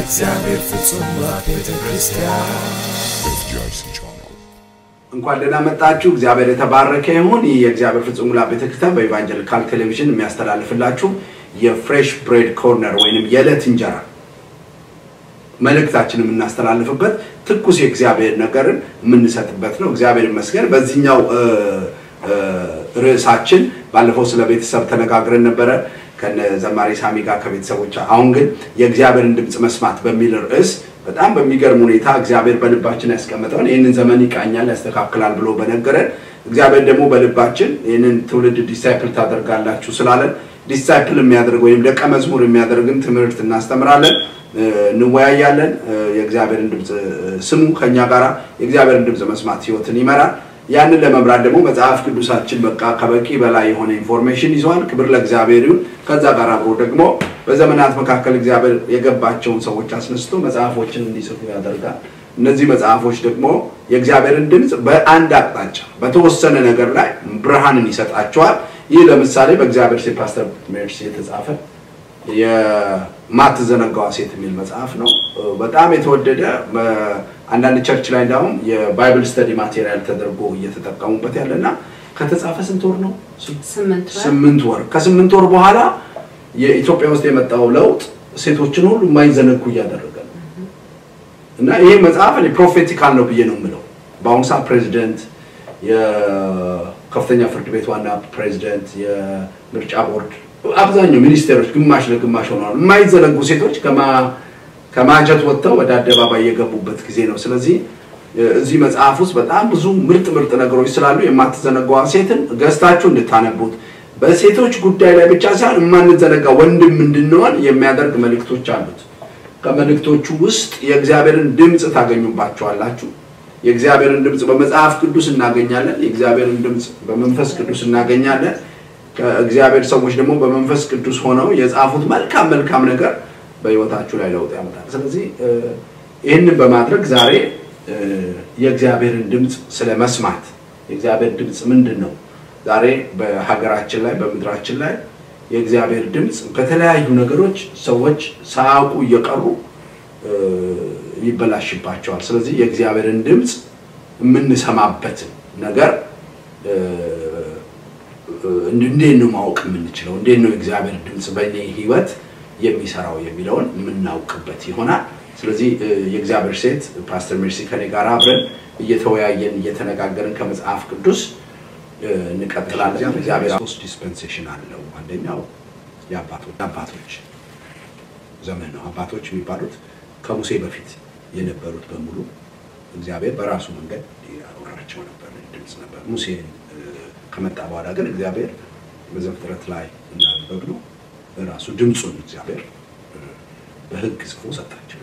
የእግዚአብሔር ፍጹም ሙላት ቤተ ክርስቲያን እንኳን ደህና መጣችሁ። እግዚአብሔር የተባረከ ይሁን። ይህ የእግዚአብሔር ፍጹም ሙላት ቤተክርስቲያን በኢቫንጀሊካል ቴሌቪዥን የሚያስተላልፍላችሁ የፍሬሽ ብሬድ ኮርነር ወይንም የዕለት እንጀራ መልእክታችን የምናስተላልፍበት ትኩስ የእግዚአብሔር ነገርን የምንሰጥበት ነው። እግዚአብሔር ይመስገን። በዚህኛው ርዕሳችን ባለፈው ስለ ቤተሰብ ተነጋግረን ነበረ ከነ ዘማሪ ሳሚ ጋር ከቤተሰቦች። አሁን ግን የእግዚአብሔርን ድምፅ መስማት በሚል ርዕስ በጣም በሚገርም ሁኔታ እግዚአብሔር በልባችን ያስቀመጠውን ይህንን ዘመን ይቃኛል፣ ያስተካክላል ብሎ በነገረን እግዚአብሔር ደግሞ በልባችን ይህንን ትውልድ ዲሳይፕል ታደርጋላችሁ ስላለን ዲሳይፕል የሚያደርግ ወይም ደቀ መዝሙር የሚያደርግን ትምህርት እናስተምራለን፣ እንወያያለን። የእግዚአብሔርን ድምፅ ስሙ ከኛ ጋራ የእግዚአብሔርን ድምፅ መስማት ህይወትን ይመራል። ያንን ለመምራት ደግሞ መጽሐፍ ቅዱሳችን በቃ ከበቂ በላይ የሆነ ኢንፎርሜሽን ይዘዋል። ክብር ለእግዚአብሔር ይሁን። ከዛ ጋር አብሮ ደግሞ በዘመናት መካከል እግዚአብሔር የገባቸውን ሰዎች አስነስቶ መጽሐፎችን እንዲጽፉ ያደርጋል። እነዚህ መጽሐፎች ደግሞ የእግዚአብሔርን ድምፅ በአንድ አቅጣጫ በተወሰነ ነገር ላይ ብርሃንን ይሰጣቸዋል። ይህ ለምሳሌ በእግዚአብሔር ሴት ፓስተር ሜርሲ የተጻፈ የማትዘነጋዋ ሴት የሚል መጽሐፍ ነው። በጣም የተወደደ አንዳንድ ቸርች ላይ እንዳሁም የባይብል ስተዲ ማቴሪያል ተደርጎ እየተጠቀሙበት ያለና ከተጻፈ ስንት ወር ነው? ስምንት ወር። ከስምንት ወር በኋላ የኢትዮጵያ ውስጥ የመጣው ለውጥ ሴቶችን ሁሉ የማይዘነጉ እያደረገ ነው እና ይሄ መጽሐፍ እኔ ፕሮፌቲካል ነው ብዬ ነው የምለው። በአሁኑ ሰዓት ፕሬዚደንት፣ የከፍተኛ ፍርድ ቤት ዋና ፕሬዚደንት፣ የምርጫ ቦርድ አብዛኛው ሚኒስቴሮች ግማሽ ለግማሽ ሆነዋል። የማይዘነጉ ሴቶች ከማጀት ወጥተው ወደ አደባባይ የገቡበት ጊዜ ነው። ስለዚህ እዚህ መጽሐፍ ውስጥ በጣም ብዙ ምርጥ ምርጥ ነገሮች ስላሉ የማትዘነጋዋ ሴትን ገዝታችሁ እንድታነቡት በሴቶች ጉዳይ ላይ ብቻ ሳይሆን የማንዘነጋ ወንድም እንድንሆን የሚያደርግ መልእክቶች አሉት። ከመልእክቶቹ ውስጥ የእግዚአብሔርን ድምፅ ታገኙባቸዋላችሁ። የእግዚአብሔርን ድምፅ በመጽሐፍ ቅዱስ እናገኛለን። የእግዚአብሔርን ድምፅ በመንፈስ ቅዱስ እናገኛለን። ከእግዚአብሔር ሰዎች ደግሞ በመንፈስ ቅዱስ ሆነው የጻፉት መልካም መልካም ነገር በህይወታችሁ ላይ ለውጥ ያመጣል። ስለዚህ ይህንን በማድረግ ዛሬ የእግዚአብሔርን ድምፅ ስለ መስማት የእግዚአብሔር ድምፅ ምንድን ነው? ዛሬ በሀገራችን ላይ በምድራችን ላይ የእግዚአብሔር ድምፅ በተለያዩ ነገሮች ሰዎች ሳያውቁ እየቀሩ ይበላሽባቸዋል። ስለዚህ የእግዚአብሔርን ድምፅ የምንሰማበትን ነገር እንዴት ነው ማወቅ የምንችለው? እንዴት ነው የእግዚአብሔር ድምፅ በእኔ ህይወት የሚሰራው የሚለውን የምናውቅበት ይሆናል። ስለዚህ የእግዚአብሔር ሴት ፓስተር ሜርሲ ከኔ ጋር አብረን እየተወያየን እየተነጋገርን ከመጽሐፍ ቅዱስ እንቀጥላለን። እግዚአብሔር ሶስት ዲስፐንሴሽን አለው። አንደኛው የአባቶች ዘመን ነው። አባቶች የሚባሉት ከሙሴ በፊት የነበሩት በሙሉ እግዚአብሔር በራሱ መንገድ ያወራቸው ነበር፣ ድምፅ ነበር። ሙሴ ከመጣ በኋላ ግን እግዚአብሔር በዘፍጥረት ላይ እንዳነበብነው ራሱ ድምፁን እግዚአብሔር በሕግ ጽፎ ሰጣቸው።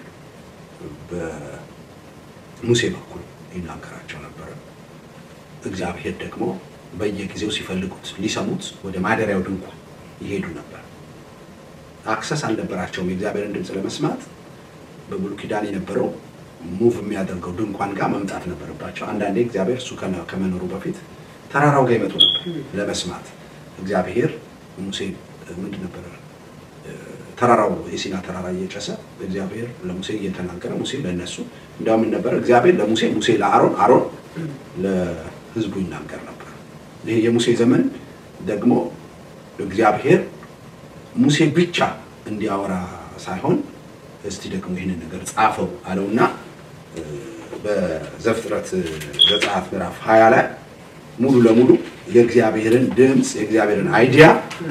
በሙሴ በኩል ይናገራቸው ነበረ። እግዚአብሔር ደግሞ በየጊዜው ሲፈልጉት ሊሰሙት ወደ ማደሪያው ድንኳን ይሄዱ ነበር። አክሰስ አልነበራቸውም የእግዚአብሔርን ድምፅ ለመስማት። በብሉይ ኪዳን የነበረው ሙቭ የሚያደርገው ድንኳን ጋር መምጣት ነበረባቸው። አንዳንዴ እግዚአብሔር እሱ ከመኖሩ በፊት ተራራው ጋር ይመጡ ነበር ለመስማት። እግዚአብሔር ሙሴ ምንድን ነበረ ተራራው የሲና ተራራ እየጨሰ እግዚአብሔር ለሙሴ እየተናገረ ሙሴ ለእነሱ እንዲያውም ነበረ እግዚአብሔር ለሙሴ ሙሴ ለአሮን አሮን ለህዝቡ ይናገር ነበር። ይሄ የሙሴ ዘመን ደግሞ እግዚአብሔር ሙሴ ብቻ እንዲያወራ ሳይሆን እስቲ ደግሞ ይህንን ነገር ጻፈው አለውና በዘፍጥረት ዘጸአት ምዕራፍ ሀያ ላይ ሙሉ ለሙሉ የእግዚአብሔርን ድምፅ የእግዚአብሔርን አይዲያ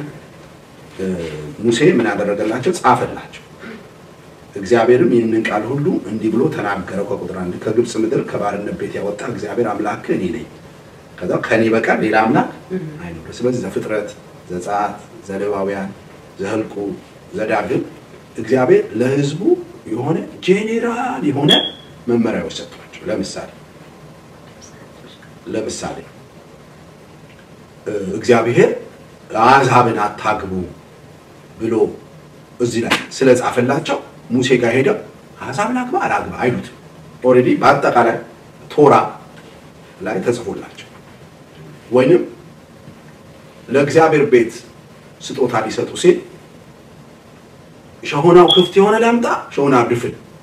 ሙሴ ምን ያደረገላቸው ጻፈላቸው። እግዚአብሔርም ይህንን ቃል ሁሉ እንዲህ ብሎ ተናገረው። ከቁጥር አንድ ከግብፅ ምድር ከባርነት ቤት ያወጣ እግዚአብሔር አምላክ እኔ ነኝ፣ ከዛ ከኔ በቀር ሌላ አምላክ አይኖር። ስለዚህ ዘፍጥረት፣ ዘጸአት፣ ዘሌዋውያን፣ ዘህልቁ፣ ዘዳግም እግዚአብሔር ለህዝቡ የሆነ ጄኔራል የሆነ መመሪያዎች ሰጥቷቸው። ለምሳሌ ለምሳሌ እግዚአብሔር አሕዛብን አታግቡ ብሎ እዚህ ላይ ስለጻፈላቸው ሙሴ ጋር ሄደው አሕዛብን አግባ አላግባ አይሉትም። ኦልሬዲ በአጠቃላይ ቶራ ላይ ተጽፎላቸው ወይንም ለእግዚአብሔር ቤት ስጦታ ሊሰጡ ሲል ሸሆናው ክፍት የሆነ ላምጣ፣ ሸሆናው ድፍን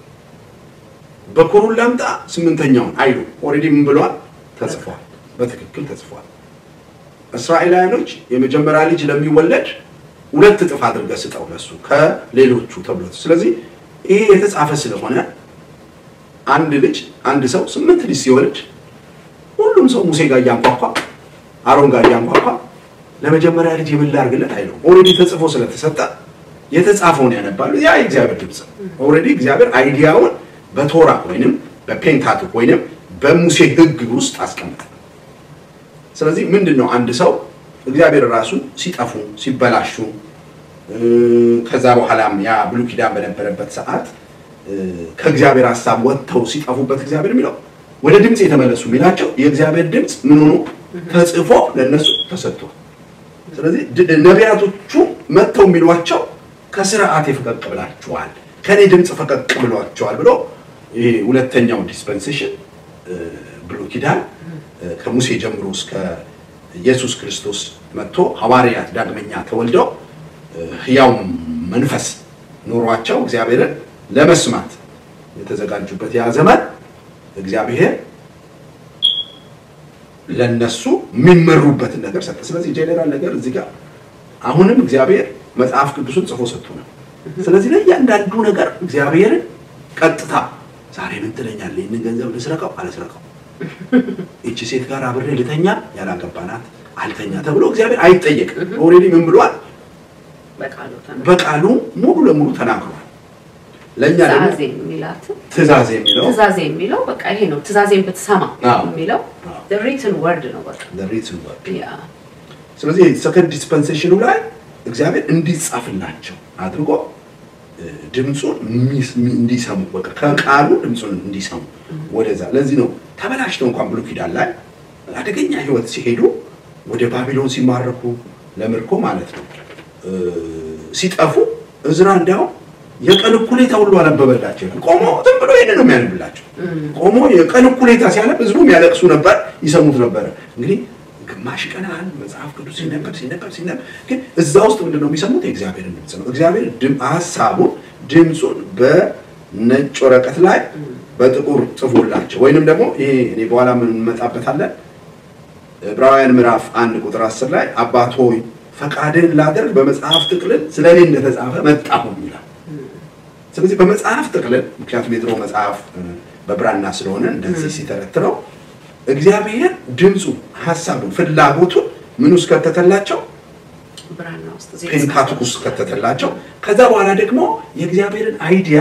በኩሩን ላምጣ ስምንተኛውን አይሉ ኦልሬዲ ምን ብሏል? ተጽፏል። በትክክል ተጽፏል። እስራኤላውያኖች የመጀመሪያ ልጅ ለሚወለድ ሁለት እጥፍ አድርገህ ስጠው ለሱ ከሌሎቹ ተብሎ ስለዚህ ይሄ የተጻፈ ስለሆነ አንድ ልጅ አንድ ሰው ስምንት ልጅ ሲወልድ ሁሉም ሰው ሙሴ ጋር እያንኳኳ አሮን ጋር እያንኳኳ ለመጀመሪያ ልጅ የምን ላድርግለት አይለው። ኦልሬዲ ተጽፎ ስለተሰጠ የተጻፈውን ያነባሉ። ያ የእግዚአብሔር ድምፅ ኦልሬዲ እግዚአብሔር አይዲያውን በቶራ ወይንም በፔንታቱክ ወይንም በሙሴ ሕግ ውስጥ አስቀምጠ። ስለዚህ ምንድን ነው አንድ ሰው እግዚአብሔር ራሱ ሲጠፉ ሲበላሹ ከዛ በኋላም ያ ብሉይ ኪዳን በነበረበት ሰዓት ከእግዚአብሔር ሀሳብ ወጥተው ሲጠፉበት እግዚአብሔር የሚለው ወደ ድምፅ የተመለሱ የሚላቸው የእግዚአብሔር ድምፅ ምን ሆኖ ተጽፎ ለእነሱ ተሰጥቷል። ስለዚህ ነቢያቶቹ መጥተው የሚሏቸው ከስርዓቴ ፈቀቅ ብላችኋል፣ ከኔ ድምፅ ፈቀቅ ብሏቸዋል ብሎ ይሄ ሁለተኛው ዲስፐንሴሽን ብሉይ ኪዳን ከሙሴ ጀምሮ እስከ ኢየሱስ ክርስቶስ መጥቶ ሐዋርያት ዳግመኛ ተወልደው ሕያው መንፈስ ኖሯቸው እግዚአብሔርን ለመስማት የተዘጋጁበት ያ ዘመን እግዚአብሔር ለነሱ የሚመሩበትን ነገር ሰጠ። ስለዚህ ጄኔራል ነገር እዚህ ጋር አሁንም እግዚአብሔር መጽሐፍ ቅዱስን ጽፎ ሰጥቶ ነው። ስለዚህ ለእያንዳንዱ ነገር እግዚአብሔርን ቀጥታ ዛሬ ምን ትለኛለህ? ይህንን ገንዘብ ልስረቀው አልስረቀው፣ ይቺ ሴት ጋር አብሬ ልተኛ ያላገባናት አልተኛ ተብሎ እግዚአብሔር አይጠየቅም። ኦልሬዲ ምን ብሏል? በቃሉ ሙሉ ለሙሉ ተናግሯል። ለእኛ ደግሞ ትእዛዜ የሚላትን ትእዛዝ የሚለው ትእዛዜ የሚለው በቃ ይሄ ነው። ትእዛዜን ብትሰማ አዎ። የሚለው ሪትን ወርድ ነው በቃ the written word ያ ስለዚህ ሰከንድ ዲስፐንሴሽኑ ላይ እግዚአብሔር እንዲጻፍላቸው አድርጎ እ፣ ድምፁን ሚስ- ሚ- እንዲሰሙ በቃ ከቃሉ ድምፁን እንዲሰሙ ወደዛ። ለዚህ ነው ተበላሽተው እንኳን ብሉይ ኪዳን ላይ አደገኛ ሕይወት ሲሄዱ ወደ ባቢሎን ሲማረኩ ለምርኮ ማለት ነው እ፣ ሲጠፉ እዝራ እንዲያውም የቀን እኩሌታ ሁሉ አነበበላቸው ይላል። ቆሞ ዝም ብሎ ይሄንን ነው የሚያነብላቸው። ቆሞ የቀን እኩሌታ ሲያነብ ህዝቡም ያለቅሱ ነበር፣ ይሰሙት ነበረ። እንግዲህ ግማሽ ቀን ያህል መጽሐፍ ቅዱስ ሲነበብ ሲነበብ ሲነበብ ግን እዛ ውስጥ ምንድን ነው የሚሰሙት? የእግዚአብሔርን ድምፅ ነው። እግዚአብሔር ድም- ሀሳቡን ድምፁን በነጭ ወረቀት ላይ በጥቁር ጽፎላቸው ወይንም ደግሞ ይሄ እኔ በኋላ ምን እንመጣበታለን ዕብራውያን ምዕራፍ አንድ ቁጥር አስር ላይ አባት ሆይ ፈቃድህን ላደርግ በመጽሐፍ ጥቅልል ስለ እኔ እንደተጻፈ መጣሁ ይላል። ስለዚህ በመጽሐፍ ጥቅልል ምክንያቱም የድሮ መጽሐፍ እ፣ በብራና ስለሆነ እንደዚህ ሲተረትረው እግዚአብሔር ድምፁ ሀሳቡን ፍላጎቱን ምን ውስጥ ከተተላቸው ብራና ውስጥ ዜና ፔንታቱክ ውስጥ ከተተላቸው ከዛ በኋላ ደግሞ የእግዚአብሔርን አይዲያ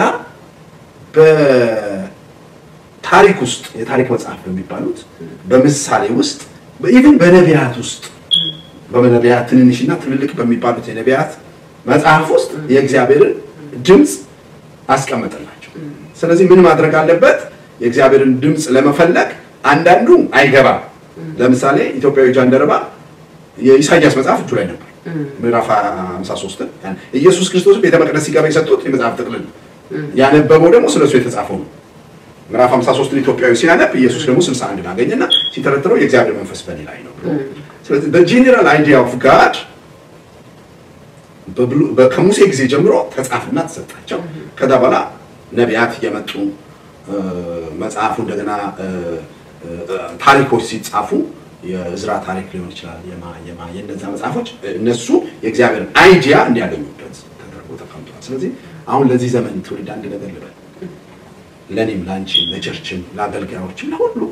በታሪክ ውስጥ የታሪክ መጽሐፍ በሚባሉት በምሳሌ ውስጥ ኢቭን በነቢያት ውስጥ በነቢያት ትንንሽና ትልልቅ በሚባሉት የነቢያት መጽሐፍ ውስጥ የእግዚአብሔርን ድምፅ አስቀመጠላቸው። ስለዚህ ምን ማድረግ አለበት? የእግዚአብሔርን ድምፅ ለመፈለግ አንዳንዱ አይገባም። ለምሳሌ ኢትዮጵያዊ ጃንደረባ የኢሳያስ መጽሐፍ እጁ ላይ ነበር። ምዕራፍ 53 ኢየሱስ ክርስቶስ ቤተ መቅደስ ሲገባ የሰጡት የመጽሐፍ ጥቅልል ነው። ያነበበው ደግሞ ስለሱ የተጻፈው ነው። ምዕራፍ 53 ኢትዮጵያዊ ሲያነብ ኢየሱስ ደግሞ 61 አገኘና ሲተረትረው የእግዚአብሔር መንፈስ በእኔ ላይ ነው ብሎ ስለዚህ በጄኔራል አይዲያ ኦፍ ጋድ በብሉ- በ- ከሙሴ ጊዜ ጀምሮ ተጻፍና ተሰጣቸው። ከዛ በኋላ ነቢያት እየመጡ እ፣ መጽሐፉ እንደገና እ፣ እ፣ ታሪኮች ሲጻፉ የእዝራ ታሪክ ሊሆን ይችላል የማ የማ የእነዛ መጽሐፎች እነሱ የእግዚአብሔርን አይዲያ እንዲያገኙበት ተደርጎ ተቀምጧል። ስለዚህ አሁን ለዚህ ዘመን ትውልድ አንድ ነገር ልበል፣ ለእኔም ለአንቺም ለቸርችም ለአገልጋዮችም ለሁሉ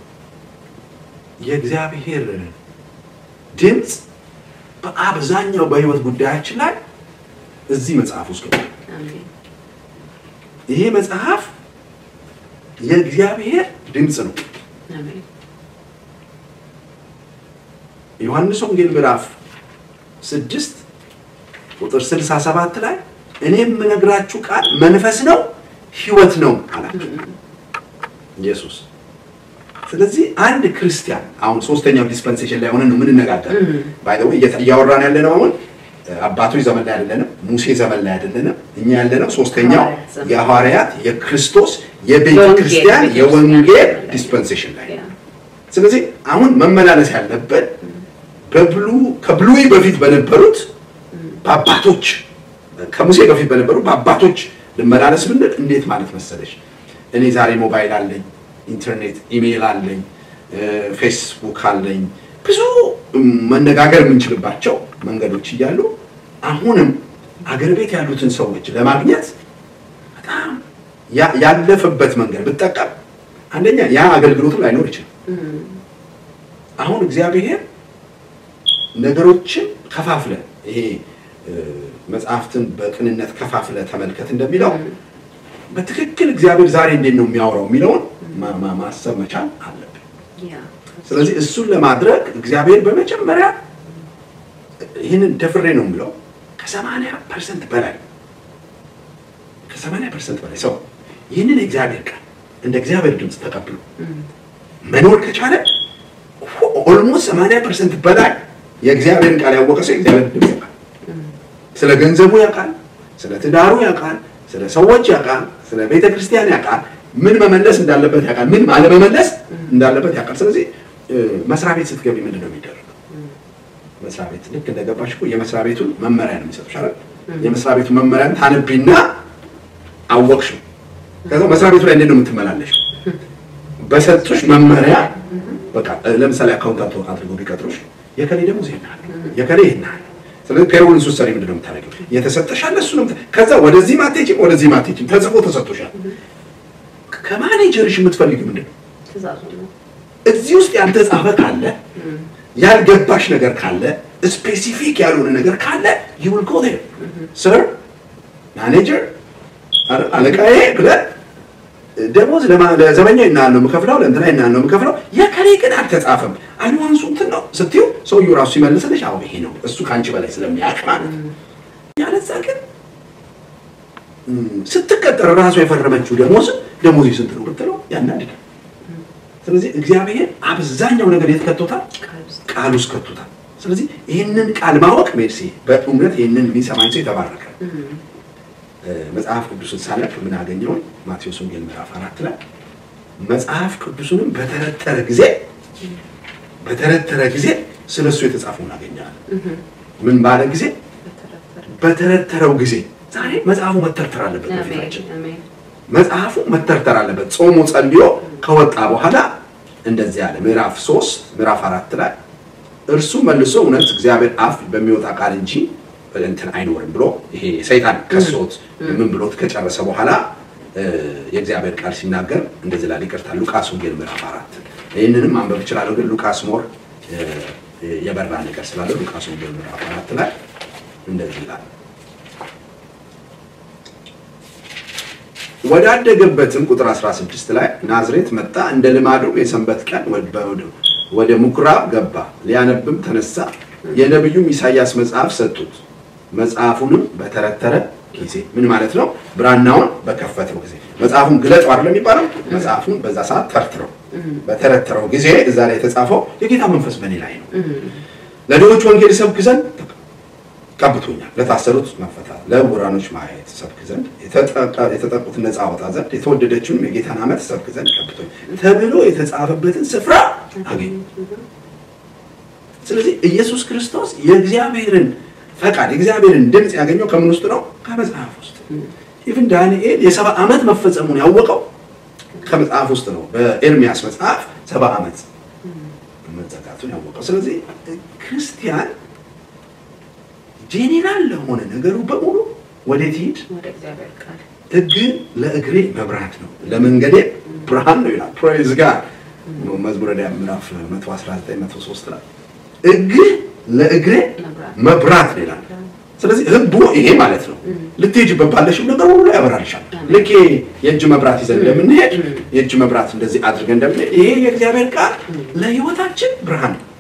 የእግዚአብሔር ድምፅ በአብዛኛው በህይወት ጉዳያችን ላይ እዚህ መጽሐፍ ውስጥ ገብቷል። አሜን። ይሄ መጽሐፍ የእግዚአብሔር ድምፅ ነው። አሜን። ዮሐንስ ወንጌል ምዕራፍ ስድስት ቁጥር 67 ላይ እኔ የምነግራችሁ ቃል መንፈስ ነው ሕይወት ነው አላቸው ኢየሱስ። ስለዚህ አንድ ክርስቲያን አሁን ሶስተኛው ዲስፐንሴሽን ላይ ሆነን ነው የምንነጋገር። ባይ ዘ ወይ እያወራን ያለ ነው አሁን አባቶች ዘመን ላይ አይደለንም፣ ሙሴ ዘመን ላይ አይደለንም። እኛ ያለነው ሶስተኛው ሐዋርያት ዘመን። የሐዋርያት የክርስቶስ የቤተ የወንጌል ክርስቲያን ቤተ የወንጌል ክርስቲያን ዲስፐንሴሽን ላይ ያ። ስለዚህ አሁን መመላለስ ያለብን በብሉ ከብሉይ በፊት በነበሩት በአባቶች ከሙሴ በፊት በነበሩ በአባቶች ልመላለስ ብንል እንዴት ማለት መሰለሽ እኔ ዛሬ ሞባይል አለኝ፣ ኢንተርኔት፣ ኢሜይል አለኝ፣ ፌስቡክ አለኝ፣ ብዙ መነጋገር የምንችልባቸው መንገዶች እያሉ አሁንም አገር ቤት ያሉትን ሰዎች ለማግኘት በጣም ያለፈበት መንገድ ብጠቀም አንደኛ ያ አገልግሎቱ ላይኖር ይችላል። አሁን እግዚአብሔር ነገሮችን ከፋፍለ ይሄ መጽሐፍትን በቅንነት ከፋፍለ ተመልከት እንደሚለው በትክክል እግዚአብሔር ዛሬ እንዴት ነው የሚያወራው የሚለውን ማሰብ መቻል አለብን። ስለዚህ እሱን ለማድረግ እግዚአብሔር በመጀመሪያ ይህንን ደፍሬ ነው የምለው ከሰማንያ ፐርሰንት በላይ ከሰማንያ ፐርሰንት በላይ ሰው ይህንን የእግዚአብሔር ቃል እንደ እግዚአብሔር ድምፅ ተቀብሎ መኖር ከቻለ ኦልሞስት ሰማንያ ፐርሰንት በላይ የእግዚአብሔርን ቃል ያወቀ ሰው የእግዚአብሔር ድምፅ ያውቃል። ስለ ገንዘቡ ያውቃል፣ ስለ ትዳሩ ያውቃል፣ ስለ ሰዎች ያውቃል፣ ስለ ቤተ ክርስቲያን ያውቃል፣ ምን መመለስ እንዳለበት ያውቃል፣ ምን አለመመለስ እንዳለበት ያውቃል። ስለዚህ መስሪያ ቤት ስትገቢ ምንድን ነው የሚደረገው? መስሪያ ቤት ልክ እንደገባሽ እኮ የመስሪያ ቤቱን መመሪያ ነው የሚሰጡሽ አይደል? የመስሪያ ቤቱን መመሪያን ታነቢና አወቅሽው። ከዛ መስሪያ ቤቱ ላይ እንዴት ነው የምትመላለሽው? በሰጡሽ መመሪያ በቃ ለምሳሌ አካውንታንት አድርገው ቢቀጥሩሽ የከሌ ደግሞ ዜና የከሌ ይህን ስለዚህ ፔሮልን ስትሰሪ ምንድን ነው የምታደርገው? የተሰጠሻል እሱ ነው። ከዛ ወደዚህ ማቴጅም ወደዚህ ማቴጅም ተጽፎ ተሰጥቶሻል። ከማኔጀርሽ የምትፈልጊው ምንድን ነው? እዚህ ውስጥ ያልተጻፈ ካለ ያልገባሽ ነገር ካለ ስፔሲፊክ ያልሆነ ነገር ካለ you will go there sir ማኔጀር አለቃዬ ብለህ ደሞዝ ለዘበኛ ይናል ነው የምከፍለው፣ ለእንትና ይናል ነው የምከፍለው። የከሌ ግን አልተጻፈም አድቫንሱ እንትን ነው ስትይው ሰውዬው ራሱ ሲመልስልሽ አዎ ይሄ ነው እሱ ከአንቺ በላይ ስለሚያውቅ ማለት ነው። ያለዛ ግን ስትቀጠር ራሱ የፈረመችው ደሞዝ ደሞዝ ስንት ነው ብትለው ያናድዳል። ስለዚህ እግዚአብሔር አብዛኛው ነገር የት ከቶታል? ቃል ውስጥ ከቶታል። ስለዚህ ይህንን ቃል ማወቅ ሜርሲ በእውነት ይህንን የሚሰማኝ ሰው የተባረከ መጽሐፍ ቅዱስን ሳነብ ምን አገኘውን? ማቴዎስ ወንጌል ምዕራፍ አራት ላይ መጽሐፍ ቅዱስንም በተረተረ ጊዜ በተረተረ ጊዜ ስለ እሱ የተጻፈውን አገኘዋለሁ። ምን ባለ ጊዜ? በተረተረው ጊዜ። ዛሬ መጽሐፉ መተርተር አለበት በፊታችን መጽሐፉ መተርተር አለበት። ጾሙ ጸልዮ ከወጣ በኋላ እንደዚህ አለ። ምዕራፍ ሶስት ምዕራፍ አራት ላይ እርሱ መልሶ እውነት እግዚአብሔር አፍ በሚወጣ ቃል እንጂ እንትን አይኖርም ብሎ ይሄ ሰይጣን ከሶት ምን ብሎት ከጨረሰ በኋላ የእግዚአብሔር ቃል ሲናገር እንደዚህ ላል ይቅርታ፣ ሉቃስ ወንጌል ምዕራፍ አራት ይህንንም ማንበብ እችላለሁ፣ ግን ሉቃስ ሞር የበራ ነገር ስላለ ሉቃስ ወንጌል ምዕራፍ አራት ላይ እንደዚህ ይላል ወዳደገበትም ቁጥር 16 ላይ ናዝሬት መጣ፣ እንደ ልማዱ የሰንበት ቀን ወደ ምኩራብ ገባ፣ ሊያነብም ተነሳ። የነቢዩም ኢሳያስ መጽሐፍ ሰጡት። መጽሐፉንም በተረተረ ጊዜ ምን ማለት ነው? ብራናውን በከፈተው ጊዜ መጽሐፉን ግለጠው አይደለም የሚባለው። መጽሐፉን በዛ ሰዓት ተርትረው በተረተረው ጊዜ እዛ ላይ የተጻፈው የጌታ መንፈስ በእኔ ላይ ነው፣ ለድሆች ወንጌል ሰብክ ዘንድ ቀብቶኛል፣ ለታሰሩት መፈታት፣ ለዕውራኖች ማየት ሰብክ ዘንድ፣ የተጠቁትን ነፃ አወጣ ዘንድ፣ የተወደደችውንም የጌታን ዓመት ሰብክ ዘንድ ቀብቶኛል ተብሎ የተጻፈበትን ስፍራ አገኘ። ስለዚህ ኢየሱስ ክርስቶስ የእግዚአብሔርን ፈቃድ የእግዚአብሔርን ድምፅ ያገኘው ከምን ውስጥ ነው? ከመጽሐፍ ውስጥ። ኢቭን ዳንኤል የሰባ ዓመት መፈጸሙን ያወቀው ከመጽሐፍ ውስጥ ነው። በኤርሚያስ መጽሐፍ ሰባ ዓመት መዘጋቱን ያወቀው። ስለዚህ ክርስቲያን ጄኔራል ለሆነ ነገሩ በሙሉ ወዴት ይሂድ? ሕግ ለእግሬ መብራት ነው ለመንገዴ ብርሃን ነው ይላል። ፕሬዝ ጋር መዝሙረ ዳዊት ምዕራፍ 119 103 ላይ ሕግ ለእግሬ መብራት ነው ይላል። ስለዚህ ህጉ ይሄ ማለት ነው። ልትሄጂበት ባለሽው ነገር ሁሉ ያበራልሻል። ልክ የእጅ መብራት ይዘን እንደምንሄድ የእጅ መብራት እንደዚህ አድርገን እንደምንሄድ ይሄ የእግዚአብሔር ቃል ለህይወታችን ብርሃን ነው።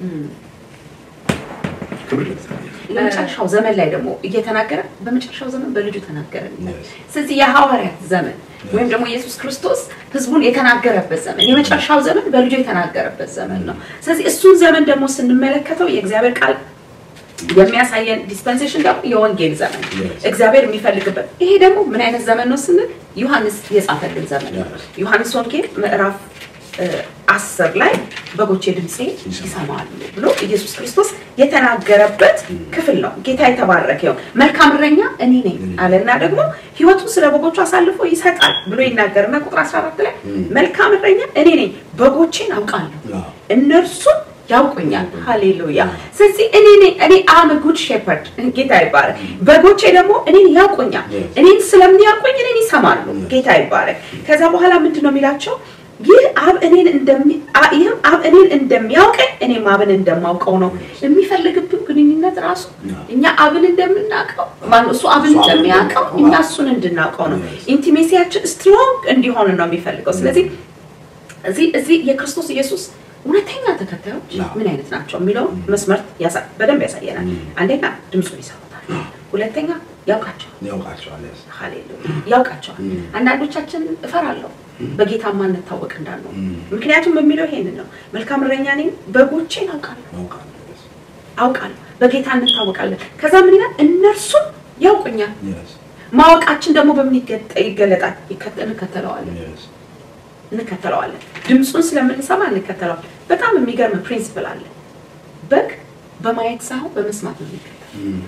ክብር ለእግዚአብሔር። ለመጨረሻው ዘመን ላይ ደግሞ እየተናገረ በመጨረሻው ዘመን በልጁ ተናገረ። ስለዚህ የሐዋርያት ዘመን ወይም ደግሞ ኢየሱስ ክርስቶስ ህዝቡን የተናገረበት ዘመን የመጨረሻው ዘመን በልጁ የተናገረበት ዘመን ነው። ስለዚህ እሱን ዘመን ደግሞ ስንመለከተው የእግዚአብሔር ቃል የሚያሳየን ዲስፐንሴሽን ደግሞ የወንጌል ዘመን እግዚአብሔር የሚፈልግበት ይሄ ደግሞ ምን አይነት ዘመን ነው ስንል ዮሐንስ የጻፈልን ዘመን ነው። ዮሐንስ ወንጌል ምዕራፍ እ፣ አስር ላይ በጎቼ ድምፄ ይሰማሉ ብሎ ኢየሱስ ክርስቶስ የተናገረበት ክፍል ነው። ጌታ የተባረከ ይሁን። መልካም እረኛ እኔ ነኝ አለና ደግሞ ሕይወቱን ስለ በጎቹ አሳልፎ ይሰጣል ብሎ ይናገርና ቁጥር 14 ላይ መልካም እረኛ እኔ ነኝ፣ በጎቼን አውቃለሁ አዎ። እነርሱም ያውቁኛል። ሃሌሉያ። ስለዚህ እኔ ነኝ እኔ አም ጉድ ሼፐርድ ጌታ ይባረክ። በጎቼ ደግሞ እኔን ያውቁኛል። Yes. እኔን ስለሚያውቁኝ እኔን ይሰማሉ። ጌታ ይባረክ። ከዛ በኋላ ምንድን ነው የሚላቸው? ይህ አብ እኔን እንደሚ አ- ይህም አብ እኔን እንደሚያውቀኝ እኔም አብን እንደማውቀው ነው። የሚፈልግብን ግንኙነት ራሱ Yeah. እኛ አብን እንደምናውቀው ማነው እሱ አብን እሱ አብን እንደሚያውቀው እንደሚያውቀው፣ እኛ wow. እሱን እንድናውቀው ነው። Yes. ኢንቲሜሲያችን ስትሮንግ እንዲሆን ነው የሚፈልገው። ስለዚህ እዚህ እዚህ የክርስቶስ ኢየሱስ እውነተኛ ተከታዮች አዎ። ምን አይነት ናቸው የሚለው መስመር ያሳ- በደንብ ያሳየናል። Mm. አንደኛ ድምፁን ይሰሙታል፣ ሁለተኛ ያውቃቸዋል። ያውቃቸዋል። yes። ሃሌሉያ ያውቃቸዋል። Mm. አንዳንዶቻችን እፈራለሁ በጌታ ማንታወቅ እንዳልነው Mm. ምክንያቱም የሚለው ይሄንን ነው። መልካም እረኛ ነኝ፣ በጎቼን አውቃለሁ ያውቃሉ። yes። አውቃለሁ በጌታ እንታወቃለን። ከዛ ምን ይላል? እነርሱም ያውቁኛል። yes። ማወቃችን ደግሞ በምን ይገጠ- ይገለጣል? ይከተ- እንከተለዋለን yes። እንከተለዋለን። ድምፁን ስለምንሰማ እንከተለዋለን። በጣም የሚገርም ፕሪንሲፕል አለ። በግ በማየት ሳይሆን በመስማት ነው የሚከተለው። Mm.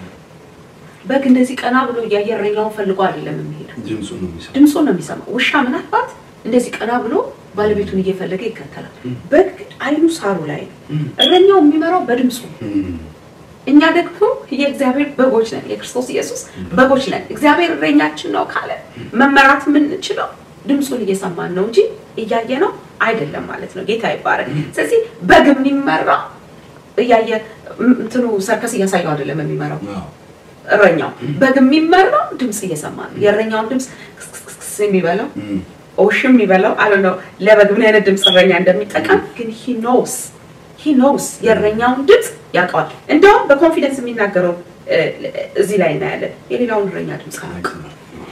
በግ እንደዚህ ቀና ብሎ እያየ እረኛውን ፈልጎ አይደለም የሚሄደው፣ ድምፁን ነው የሚሰማው። ድምፁን ነው የሚሰማው። ውሻ ምናልባት እንደዚህ ቀና ብሎ ባለቤቱን እየፈለገ ይከተላል። በግ ግን አይኑ ሳሩ ላይ ነው። እረኛው የሚመራው በድምፁ ነው። Mm. እኛ ደግሞ የእግዚአብሔር በጎች ነን፣ የክርስቶስ ኢየሱስ በጎች ነን። እግዚአብሔር እረኛችን ነው ካለ መመራት የምንችለው ድምፁን እየሰማን ነው እንጂ እያየ ነው አይደለም ማለት ነው። ጌታ ይባረክ። ስለዚህ በግ የሚመራው እያየ እም- እንትኑ ሰርከስ እያሳየው አይደለም የሚመራው አዎ። እረኛው። በግ የሚመራው ድምፅ እየሰማ ነው። የእረኛውን ድምፅ ክስክስክስ የሚበላው Mm. ኦሽም የሚበላው አለ ነው። ለበግ ምን አይነት ድምፅ እረኛ እንደሚጠቀም ግን ሂ ኖውስ ሂ ኖውስ የእረኛውን ድምፅ ያውቀዋል። እንደውም በኮንፊደንስ የሚናገረው እ፣ እዚህ ላይ እናያለን። የሌላውን እረኛ ድምፅ አያውቅም።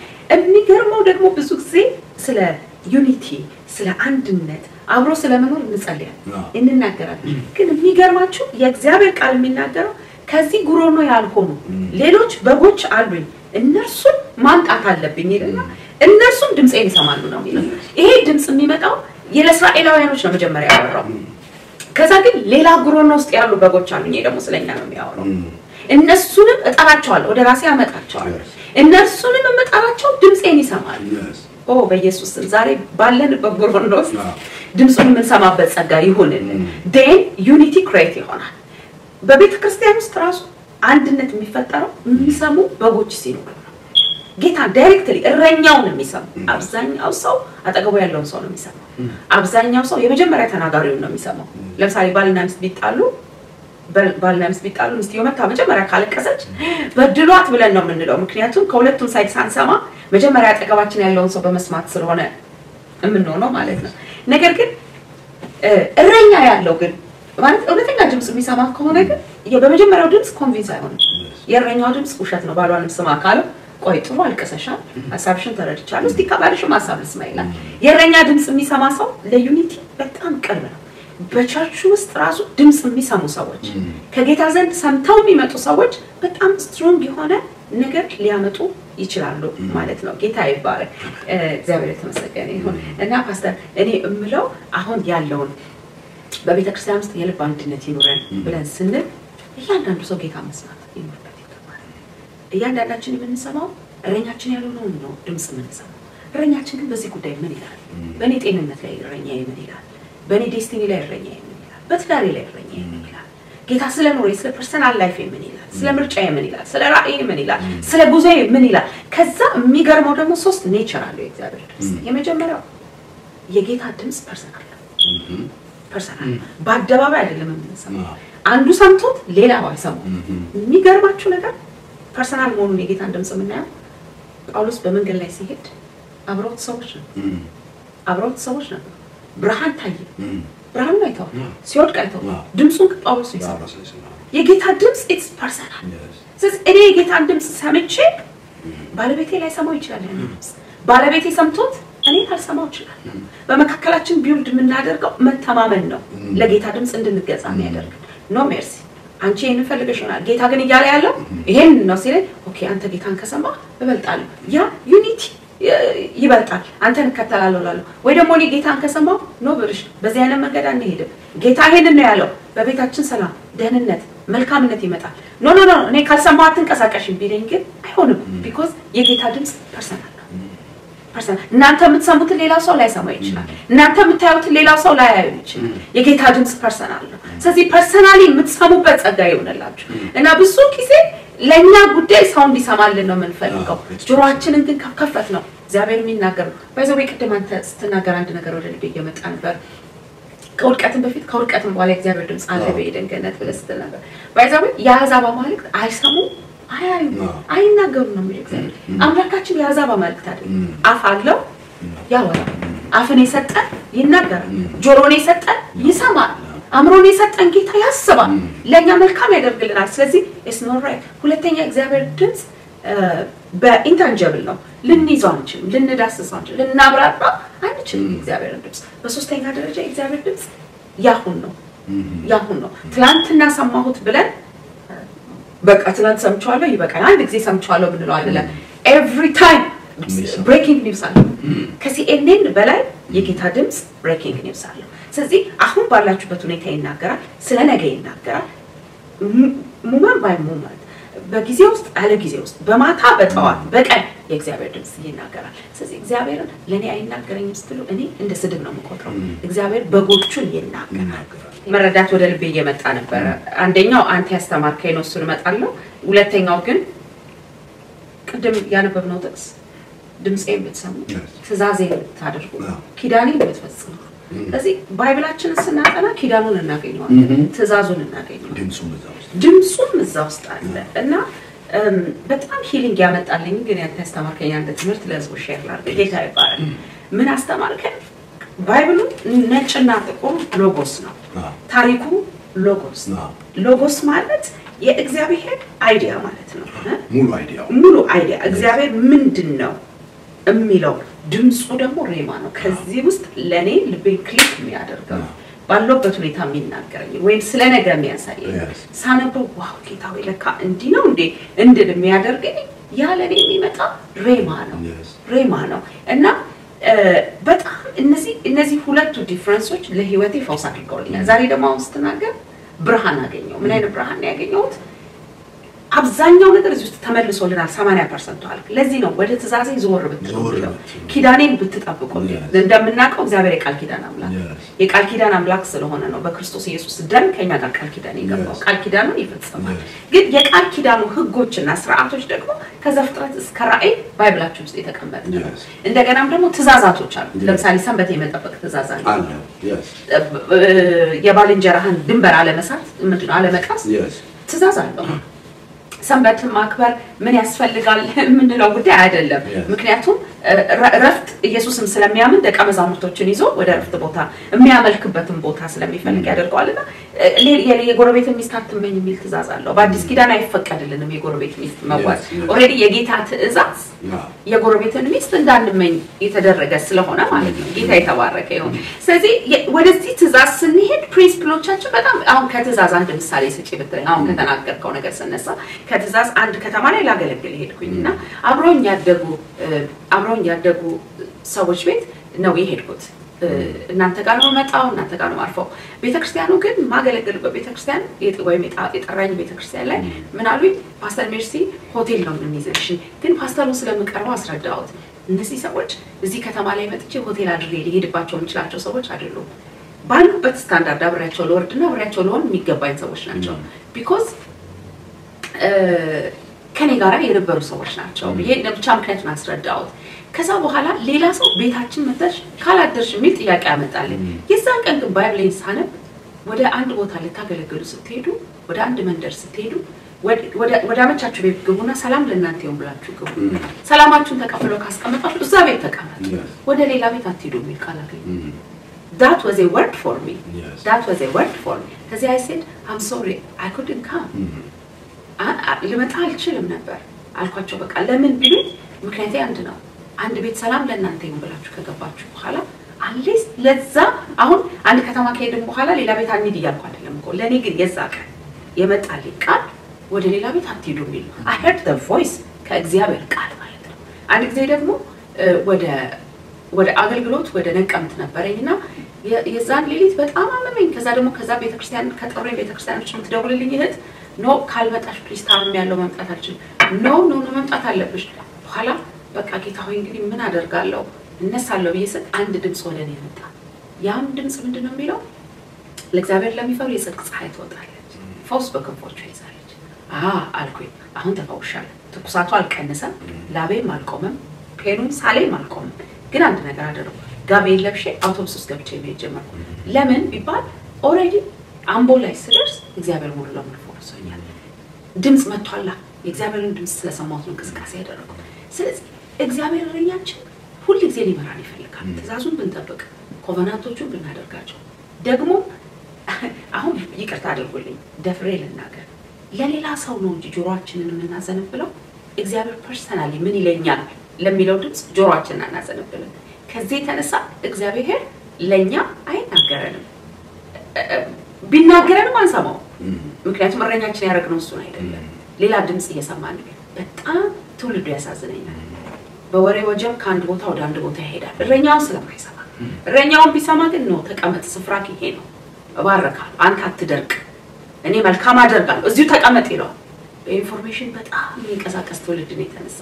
የሚገርመው ደግሞ ብዙ ጊዜ ስለ ዩኒቲ ስለ አንድነት አብሮ ስለመኖር እንጸልያለን አዎ። እንናገራለን። ግን የሚገርማችሁ የእግዚአብሔር ቃል የሚናገረው ከዚህ ጉሮኖ ያልሆኑ ሌሎች በጎች አሉኝ እነርሱን ማምጣት አለብኝ ይልና እነርሱም ድምፄን ይሰማሉ ነው የሚለው። ይሄ ድምፅ የሚመጣው ለእስራኤላውያኖች ነው መጀመሪያ ያወራው። ከዛ ግን ሌላ ጉሮኖ ውስጥ ያሉ በጎች አሉኝ። ይሄ ደግሞ ስለኛ ነው የሚያወራው። Mm. እነሱንም እጠራቸዋለሁ፣ ወደ ራሴ አመጣቸዋለሁ። Yes. እነርሱንም የምጠራቸው ድምፄን ይሰማሉ። Yes. ኦ በኢየሱስ ስም ዛሬ ባለንበት ጉሮኖ ውስጥ አዎ። ድምፁን የምንሰማበት ጸጋ ይሁንልን። ዴን ዩኒቲ ክሬት ይሆናል። በቤተ ክርስቲያን ውስጥ ራሱ አንድነት የሚፈጠረው የሚሰሙ በጎች ሲኖሩ ነው። ጌታ ዳይሬክትሊ እረኛውን የሚሰሙ አብዛኛው ሰው አጠገቡ ያለውን ሰው ነው የሚሰማው። አብዛኛው ሰው የመጀመሪያ ተናጋሪውን ነው የሚሰማው። ለምሳሌ ባልና ሚስት ቢጣሉ በ- ባልና ሚስት ቢጣሉ ሚስትየው መታ መጀመሪያ ካለቀሰች በድሏት ብለን ነው የምንለው። ምክንያቱም ከሁለቱም ሳይድ ሳንሰማ መጀመሪያ አጠገባችን ያለውን ሰው በመስማት ስለሆነ የምንሆነው ማለት ነው። ነገር ግን እ፣ እረኛ ያለው ግን ማለት እውነተኛ ድምፅ የሚሰማ ከሆነ ግን የ- በመጀመሪያው ድምፅ ኮንቪንስ አይሆንም። የእረኛው ድምፅ ውሸት ነው። ባሏንም ስማ ካለው ቆይ ጥሩ አልቀሰሻል፣ ሀሳብሽን ተረድቻለሁ፣ እስቲ ከባልሽም ሀሳብ ልስማ ይላል። የእረኛ ድምፅ የሚሰማ ሰው ለዩኒቲ በጣም ቅርብ ነው። በቸርቹ ውስጥ ራሱ ድምፅ የሚሰሙ ሰዎች ከጌታ ዘንድ ሰምተው የሚመጡ ሰዎች በጣም ስትሮንግ የሆነ ነገር ሊያመጡ ይችላሉ ማለት ነው። ጌታ ይባረክ። እ፣ እግዚአብሔር የተመሰገነ ይሁን እና ፓስተር እኔ የምለው አሁን ያለውን በቤተ ክርስቲያን ውስጥ የልብ አንድነት ይኑረን ብለን ስንል እያንዳንዱ ሰው ጌታ መስማት ይኖርበት ይገባል። እያንዳንዳችን የምንሰማው እረኛችን ያልሆነውን ነው ድምፅ የምንሰማው። እረኛችን ግን በዚህ ጉዳይ ምን ይላል? በእኔ ጤንነት ላይ እረኛዬ ምን ይላል? በእኔ ዴስቲኒ ላይ እረኛዬ ምን ይላል? በትዳሬ ላይ እረኛዬ ምን ይላል? ጌታ ስለ ኑሮዬ፣ ስለ ፐርሰናል ላይፍ ምን ይላል? ስለ ምርጫዬ ምን ይላል? ስለ ራእዬ ምን ይላል? ስለ ጉዞዬ ምን ይላል? ከዛ የሚገርመው ደግሞ ሶስት ኔቸር አለው የእግዚአብሔር ድምፅ። የመጀመሪያው የጌታ ድምፅ ፐርሰናል ነው። Mhm. ፐርሰናል በአደባባይ አይደለም የምንሰማው። አዎ። አንዱ ሰምቶት ሌላው አይሰማው። Mhm. የሚገርማችሁ ነገር ፐርሰናል መሆኑን የጌታን ድምፅ የምናየው ጳውሎስ በመንገድ ላይ ሲሄድ አብረውት ሰዎች ነው Mhm. አብረውት ሰዎች ነበሩ። ብርሃን ታየ። Mhm. ብርሃኑን አይተዋል፣ አዎ። ሲወድቅ አይተዋል። አዎ። ድምፁን ግን ጳውሎስ ነው የሰማው። ጳውሎስ ላይ ስማ። የጌታ ድምፅ ኢትስ ፐርሰናል። Yes. ስለዚህ እኔ የጌታን ድምፅ ሰምቼ ባለቤቴ ላይ ሰማው ይችላል። ያን ድምፅ ባለቤቴ ሰምቶት እኔ አልሰማው ይችላል። በመካከላችን ቢውልድ የምናደርገው መተማመን ነው። ለጌታ ድምፅ እንድንገዛ የሚያደርግ ኖ ሜርሲ አንቺ ይህን ፈልገሽ ይሆናል ጌታ ግን እያለ ያለው ይሄን ነው ሲለኝ፣ ኦኬ አንተ ጌታን ከሰማ እበልጣለሁ። ያ ዩኒቲ ይበልጣል፣ አንተን እከተላለሁ እላለሁ። ወይ ደግሞ እኔ ጌታን ከሰማሁ ኖ ብርሽ በዚህ አይነት መንገድ አንሄድም፣ ጌታ ይሄንን ነው ያለው፣ በቤታችን ሰላም፣ ደህንነት፣ መልካምነት ይመጣል። ኖ ኖ ኖ እኔ ካልሰማሁ አትንቀሳቀሽም ቢለኝ ግን አይሆንም። ቢኮዝ የጌታ ድምፅ ፐርሰናል ነው። ፐርሰናል እናንተ የምትሰሙትን ሌላ ሰው ላይሰማ ይችላል። እናንተ የምታዩትን ሌላ ሰው ላያዩ ይችላል። የጌታ ድምፅ ፐርሰናል ነው። ስለዚህ ፐርሰናሊ የምትሰሙበት ጸጋ ይሆንላችሁ እና ብዙ ጊዜ ለእኛ ጉዳይ ሰው እንዲሰማልን ነው የምንፈልገው። ጆሮአችንን ግን ከፈት ነው እግዚአብሔር የሚናገር ባይዘ ቅድም አንተ ስትናገር አንድ ነገር ወደ ልቤ እየመጣ ነበር። ከውድቀትም በፊት ከውድቀትም በኋላ እግዚአብሔር ድምፅ አለ በኤደን ገነት ብለህ ስትል ነበር። ባይዘ የአሕዛብ አማልክት አይሰሙም አያዩ አይናገሩም ነው የሚለው እግዚአብሔር። አምላካችን የአሕዛብ አማልክት አይደለም። አፍ አለው ያወራል። አፍን የሰጠን ይናገራል። ጆሮን የሰጠን ይሰማል። አእምሮን የሰጠን ጌታ ያስባል፣ ለእኛ መልካም ያደርግልናል። ስለዚህ ኢትስ ኖት ራይት። ሁለተኛ እግዚአብሔር ድምፅ በኢንታንጀብል ነው፣ ልንይዘው አንችልም፣ ልንዳስሰው አንችልም፣ ልናብራራ አንችልም እግዚአብሔርን ድምፅ። በሶስተኛ ደረጃ የእግዚአብሔር ድምፅ ያሁን ነው፣ ያሁን ነው። ትላንትና ሰማሁት ብለን በቃ ትላንት ሰምቼዋለሁ ይበቃል፣ አንድ ጊዜ ሰምቼዋለሁ ብንለው አይደለም። ኤቭሪ ታይም ብሬኪንግ ኒውስ አለው። ከሲኤንኤን በላይ የጌታ ድምፅ ብሬኪንግ ኒውስ አለው። ስለዚህ አሁን ባላችሁበት ሁኔታ ይናገራል፣ ስለ ነገ ይናገራል። ሙመን ባይ ሙመንት በጊዜ ውስጥ አለ ጊዜ ውስጥ በማታ በጠዋት በቀን የእግዚአብሔር ድምፅ ይናገራል። ስለዚህ እግዚአብሔርን ለእኔ አይናገረኝም ስትሉ እኔ እንደ ስድብ ነው የምቆጥረው። እግዚአብሔር በጎቹን ይናገራል። መረዳት ወደ ልቤ እየመጣ ነበረ። አንደኛው አንተ ያስተማርከኝ ነው፣ እሱን እመጣለሁ። ሁለተኛው ግን ቅድም ያነበብነው ጥቅስ ድምፄን ብትሰሙ ትእዛዜን ብታደርጉ ኪዳኔን ብትፈጽሙ ስለዚህ ባይብላችንን ስናጠና ኪዳኑን እናገኘዋለን፣ ትእዛዙን እናገኘዋለን፣ ድምፁም እዛ ውስጥ አለ እና በጣም ሂሊንግ ያመጣልኝ ግን ያንተ ያስተማርከኝ አንድ ትምህርት ለህዝቡ ሼር ላድርግ። ጌታ ይባላል። ምን አስተማርከን? ባይብሉ ነጭና ጥቁር ሎጎስ ነው። ታሪኩ ሎጎስ ነው። ሎጎስ ማለት የእግዚአብሔር አይዲያ ማለት ነው። ሙሉ አይዲያ ሙሉ አይዲያ እግዚአብሔር ምንድን ነው የሚለው ድምፁ ደግሞ ሬማ ነው። ከዚህ ውስጥ ለእኔ ልቤን ክሊክ የሚያደርገው ባለበት ሁኔታ የሚናገረኝ ወይም ስለ ነገ የሚያሳየኝ ሳነበው ዋው ጌታ ወይ ለካ እንዲህ ነው እንዴ እንድል የሚያደርገኝ ያ ለእኔ የሚመጣ ሬማ ነው ሬማ ነው እና በጣም እነዚህ እነዚህ ሁለቱ ዲፍረንሶች ለህይወቴ ፈውስ አድርገውልኛል። ዛሬ ደግሞ አሁን ስትናገር ብርሃን አገኘው። ምን አይነት ብርሃን ነው ያገኘሁት? አብዛኛው ነገር እዚህ ውስጥ ተመልሶልናል። ሰማንያ ፐርሰንቱ አልክ። ለዚህ ነው ወደ ትእዛዜ ዞር ብትለው ኪዳኔን ብትጠብቁ። እንደምናውቀው እግዚአብሔር የቃል ኪዳን አምላክ የቃል ኪዳን አምላክ ስለሆነ ነው በክርስቶስ ኢየሱስ ደም ከኛ ጋር ቃል ኪዳን የገባው። ቃል ኪዳኑን ይፈጽማል። ግን የቃል ኪዳኑ ህጎችና ስርዓቶች ደግሞ ከዘፍጥረት እስከ ራእይ ባይብላችን ውስጥ የተቀመጠ ነው። እንደገናም ደግሞ ትእዛዛቶች አሉ። ለምሳሌ ሰንበት የመጠበቅ ትእዛዝ አለ። የባልንጀራህን ድንበር አለመሳት ምንድነው አለመቃስ ትእዛዝ አለው። ሰንበትን ማክበር ምን ያስፈልጋል የምንለው ጉዳይ አይደለም። ምክንያቱም ረፍት ኢየሱስም ስለሚያምን ደቀ መዛሙርቶችን ይዞ ወደ ረፍት ቦታ የሚያመልክበትን ቦታ ስለሚፈልግ ያደርገዋልና የጎረቤትን ሚስት አትመኝ የሚል ትእዛዝ አለው። በአዲስ ኪዳን አይፈቀድልንም የጎረቤት ሚስት መዋል። ኦልሬዲ የጌታ ትእዛዝ የጎረቤትን ሚስት እንዳንመኝ የተደረገ ስለሆነ ማለት ነው። ጌታ የተባረከ ይሁን። ስለዚህ ወደዚህ ትእዛዝ ስንሄድ ፕሪንስፕሎቻችን በጣም አሁን ከትእዛዝ አንድ ምሳሌ ስጪ ብትለኝ አሁን ከተናገርከው ነገር ስነሳ ከትእዛዝ አንድ ከተማ ላይ ላገለግል ሄድኩኝ እና አብረውኝ ያደጉ አብረውኝ ያደጉ ሰዎች ቤት ነው የሄድኩት። እናንተ ጋር ነው መጣው፣ እናንተ ጋር ነው አርፈው። ቤተክርስቲያኑ ግን ማገለግልበት ቤተክርስቲያን ወይም የጠራኝ ቤተክርስቲያን ላይ ምን አሉኝ፣ ፓስተር ሜርሲ ሆቴል ነው የምንይዝልሽ፣ ግን ፓስተሩን ስለምቀርበው አስረዳሁት። እነዚህ ሰዎች እዚህ ከተማ ላይ መጥቼ ሆቴል አድሬ ሊሄድባቸው የምችላቸው ሰዎች አይደሉም። ባሉበት ስታንዳርድ አብሬያቸው ልወርድና አብሬያቸው ልሆን የሚገባኝ ሰዎች ናቸው። ቢኮዝ ከኔ ጋር የነበሩ ሰዎች ናቸው ብዬ ብቻ ምክንያቱን አስረዳሁት። ከዛ በኋላ ሌላ ሰው ቤታችን መጥተሽ ካላደርሽ የሚል ጥያቄ ያመጣልኝ። የዛን ቀን ግን ባይብሌን ሳነብ ወደ አንድ ቦታ ልታገለግሉ ስትሄዱ፣ ወደ አንድ መንደር ስትሄዱ ወደ አመቻችሁ ቤት ግቡና ሰላም ለእናንተ ይሁን ብላችሁ ግቡ። ሰላማችሁን ተቀብለው ካስቀመጣችሁ እዛ ቤት ተቀመጡ፣ ወደ ሌላ ቤት አትሄዱ የሚል ቃል አገኘ። ዳት ዋዝ ኤ ወርድ ፎር ሚ ዳት ዋዝ ኤ ወርድ ፎር ሚ። ከዚህ አይ ሴድ አም ሶሪ አይ ኩድንት ካም ልመጣ አልችልም ነበር አልኳቸው። በቃ ለምን ቢሉኝ ምክንያቴ አንድ ነው። አንድ ቤት ሰላም ለእናንተ ይሁን ብላችሁ ከገባችሁ በኋላ አትሊስት ለዛ አሁን አንድ ከተማ ከሄድን በኋላ ሌላ ቤት አንሂድ እያልኩ አይደለም እኮ ለእኔ ግን የዛ ቀን የመጣልኝ ቃል ወደ ሌላ ቤት አትሄዱ የሚል አይ ሄርድ ዘ ቮይስ ከእግዚአብሔር ቃል ማለት ነው። አንድ ጊዜ ደግሞ ወደ ወደ አገልግሎት ወደ ነቀምት ነበረኝ እና የ- የዛን ሌሊት በጣም አመመኝ። ከዛ ደግሞ ከዛ ቤተክርስቲያን ከጠሩኝ ቤተክርስቲያኖች የምትደውልልኝ እህት ኖ ካልመጣሽ ፕሊዝ ታምም ያለው መምጣት አልችልም። ኖ ኖ ኖ መምጣት አለብሽ። በኋላ በቃ ጌታ ሆይ እንግዲህ ምን አደርጋለሁ እነሳለሁ ብዬ ስል አንድ ድምፅ ወደ እኔ መጣ። ያም ድምፅ ምንድን ነው የሚለው ለእግዚአብሔር ለሚፈሩ የጽድቅ ፀሐይ ትወጣለች፣ ፈውስ በክንፎቿ ይዛለች። አ አልኩኝ፣ አሁን ተፈውሻለሁ። ትኩሳቱ አልቀነሰም፣ ላቤም አልቆመም፣ ፔኑም ሳሌም አልቆመም። ግን አንድ ነገር አደረጉ። ጋቤን ለብሼ አውቶቡስ ውስጥ ገብቼ መሄድ ጀመርኩ። ለምን ቢባል ኦልሬዲ አምቦ ላይ ስደርስ እግዚአብሔር ሙሉ ለሙሉ ፈውሶኛል። ድምፅ መጥቷላ። የእግዚአብሔርን ድምፅ ስለሰማሁት ነው እንቅስቃሴ ያደረጉት። ስለዚህ እግዚአብሔር እረኛችን ሁል ጊዜ ሊመራን ይፈልጋል። ትእዛዙን ብንጠብቅ፣ ኮቨናንቶቹን ብናደርጋቸው ደግሞ አሁን ይቅርታ አድርጉልኝ ደፍሬ ልናገር፣ ለሌላ ሰው ነው እንጂ ጆሮአችንን የምናዘነብለው እግዚአብሔር ፐርሰናሊ ምን ይለኛል ለሚለው ድምፅ ጆሮአችንን አናዘነብልን። ከዚህ የተነሳ እግዚአብሔር ለእኛ አይናገረንም፣ ቢናገረንም አንሰማው። ምክንያቱም እረኛችን ያደረግነው እሱን አይደለም፣ ሌላ ድምፅ እየሰማን ነው። በጣም ትውልዱ ያሳዝነኛል። በወሬ ወጀብ ከአንድ ቦታ ወደ አንድ ቦታ ይሄዳል፣ እረኛውን ስለማይሰማ። እረኛውን ቢሰማ ግን ነው ተቀመጥ፣ ስፍራ ይሄ ነው፣ እባርካለሁ፣ አንተ አትደርቅ፣ እኔ መልካም አደርጋለሁ፣ እዚሁ ተቀመጥ ይለዋል። በኢንፎርሜሽን በጣም የሚንቀሳቀስ ትውልድ ነው የተነሳ።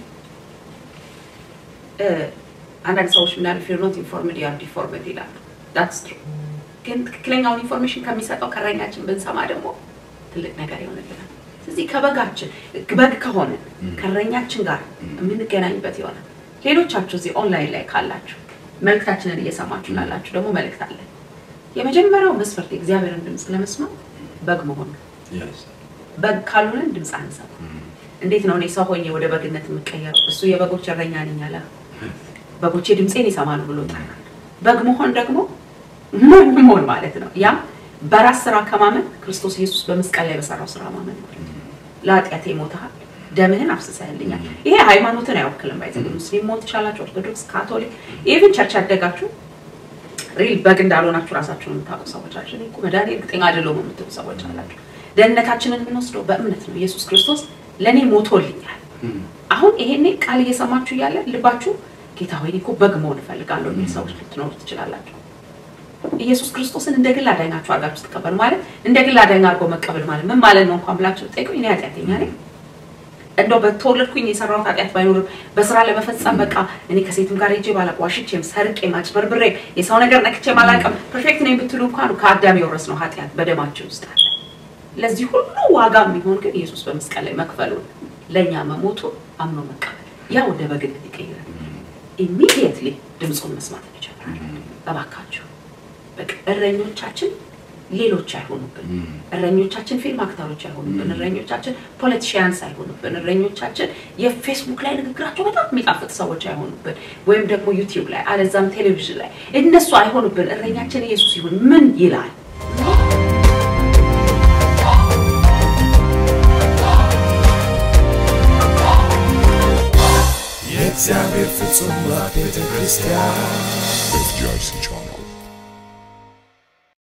አንዳንድ ሰዎች ምናል ፊር ኖት ኢንፎርምድ ዩ አር ዲፎርምድ ይላሉ። ዳትስ ትሩ። ግን ትክክለኛውን ኢንፎርሜሽን ከሚሰጠው ከእረኛችን ብንሰማ ደግሞ ትልቅ ነገር ይሆንልናል። ስለዚህ ከበጋችን በግ ከሆነ ከእረኛችን ጋር የምንገናኝበት ይሆናል። ሌሎቻችሁ እዚህ ኦንላይን ላይ ካላችሁ መልእክታችንን እየሰማችሁ ላላችሁ ደግሞ መልእክት አለን። የመጀመሪያው መስፈርት የእግዚአብሔርን ድምፅ ለመስማት በግ መሆን ነው። በግ ካልሆነን ድምፅ አንሰማ። እንዴት ነው እኔ ሰው ሆኜ ወደ በግነት የምቀየረው? እሱ የበጎች እረኛ ነኝ አለ። በጎቼ ድምፄን ይሰማሉ ብሎ ጠራል። በግ መሆን ደግሞ ሞኝ መሆን ማለት ነው። ያም በራስ ስራ ከማመን ክርስቶስ ኢየሱስ በመስቀል ላይ በሰራው ስራ ማመን ማለት ነው። ለኃጢአቴ ሞተሃል፣ ደምህን አፍስሰህልኛል። ይሄ ሃይማኖትን አይወክልም። ባይዘ ሙስሊም መሆን ትችላላችሁ፣ ኦርቶዶክስ፣ ካቶሊክ፣ ኢቭን ቸርች ያደጋችሁ ሪል በግ እንዳልሆናችሁ ራሳችሁን የምታውቁ ሰዎች አላችሁ። እኔ እኮ መድኃኒት እርግጠኛ አይደለሁም የምትሉ ሰዎች አላችሁ። ደህንነታችንን የምንወስደው በእምነት ነው። ኢየሱስ ክርስቶስ ለእኔ ሞቶልኛል። አሁን ይሄኔ ቃል እየሰማችሁ እያለ ልባችሁ ጌታ ሆይ እኔ እኮ በግ መሆን እፈልጋለሁ የሚል ሰዎች ልትኖሩ ትችላላችሁ። ኢየሱስ ክርስቶስን እንደ ግል አዳኛችሁ አድርጋችሁ ስትቀበሉ ማለት እንደ ግል አዳኝ አድርጎ መቀበል ማለት ምን ማለት ነው እንኳን ብላችሁ ጠይቁኝ። እኔ ኃጢአተኛ ነኝ። እንደው በተወለድኩኝ የሰራሁት ኃጢአት ባይኖርም በስራ ለመፈጸም በቃ እኔ ከሴትም ጋር ሄጄ ባላቅ ዋሽቼም፣ ሰርቄም፣ አጭበርብሬም የሰው ነገር ነክቼም አላውቅም ፐርፌክት ነኝ ብትሉ እንኳን ከአዳም የወረስነው ኃጢአት በደማችን ውስጥ አለ። ለዚህ ሁሉ ዋጋ የሚሆን ግን ኢየሱስ በመስቀል ላይ መክፈሉን ለእኛ መሞቱ አምኖ መቀበል ያ ወደ በግነት ይቀይራል። ኢሚዲየትሊ ድምፁን መስማት እንጀምራለን። እባካችሁ በቃ እረኞቻችን ሌሎች አይሆኑብን። እረኞቻችን ፊልም አክተሮች አይሆኑብን። እረኞቻችን ፖለቲሽያንስ አይሆኑብን። እረኞቻችን የፌስቡክ ላይ ንግግራቸው በጣም የሚጣፍጥ ሰዎች አይሆኑብን፣ ወይም ደግሞ ዩቲዩብ ላይ አለዛም ቴሌቪዥን ላይ እነሱ አይሆኑብን። እረኛችን ኢየሱስ ይሁን። ምን ይላል? የእግዚአብሔር ፍጹም ቤተ ክርስቲያን with Jason John.